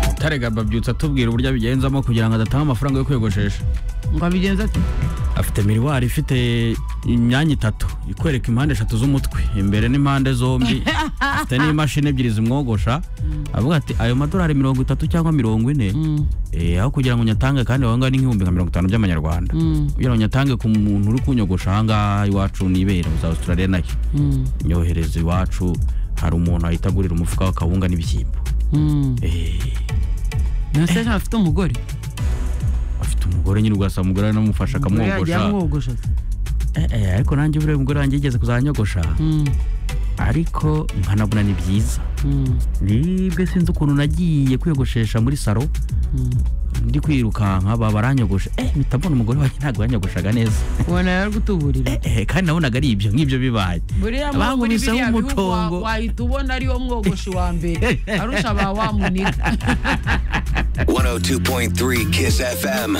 rutare gababyutse atubwira uburyo abigenzamo kugira ngo adatanga amafaranga yo kwiyogoshesha ngo abigenza ati afite miriwari ifite imyanya itatu ikwereka impande eshatu z'umutwe imbere n'impande zombi afite n'imashini ebyiri zimwogosha avuga ati ayo madorari mirongo itatu cyangwa mirongo ine eh, aho kugira ngo unyatange kandi wawe ngaho ni nk'ibihumbi nka mirongo itanu by'amanyarwanda kugira ngo unyatange ku muntu uri kunyogosha aha ngaha iwacu nibera za australia nayo nyohereza iwacu hari umuntu ahita agurira umufuka w'akawunga n'ibishyimbo Eh, ntase afite umugore afite umugore nyine ugasanga umugore aramufasha Umugore yagiye akamwogosha amwogosha Eh, eh, ariko nanjye buriya umugore wanjye yigeze kuzanyogosha Mm, ariko nkanabona ni byiza mm, nibwe sinzi ukuntu nagiye kwiyogoshesha muri salo mm. ndi kwirukanka baba baranyogosha eh mpita mbona umugore wanjye ntabwo yanyogoshaga neza ubona yari gutuburira eh, eh, kandi nabonaga ari ibyo nk'ibyo bibaye buriya mu- muri bangumiseho biriya bihugu wa- umucongo wahita ubona ariwo mwogoshi wa mbere arusha ba wa muniga 102.3 Kiss FM.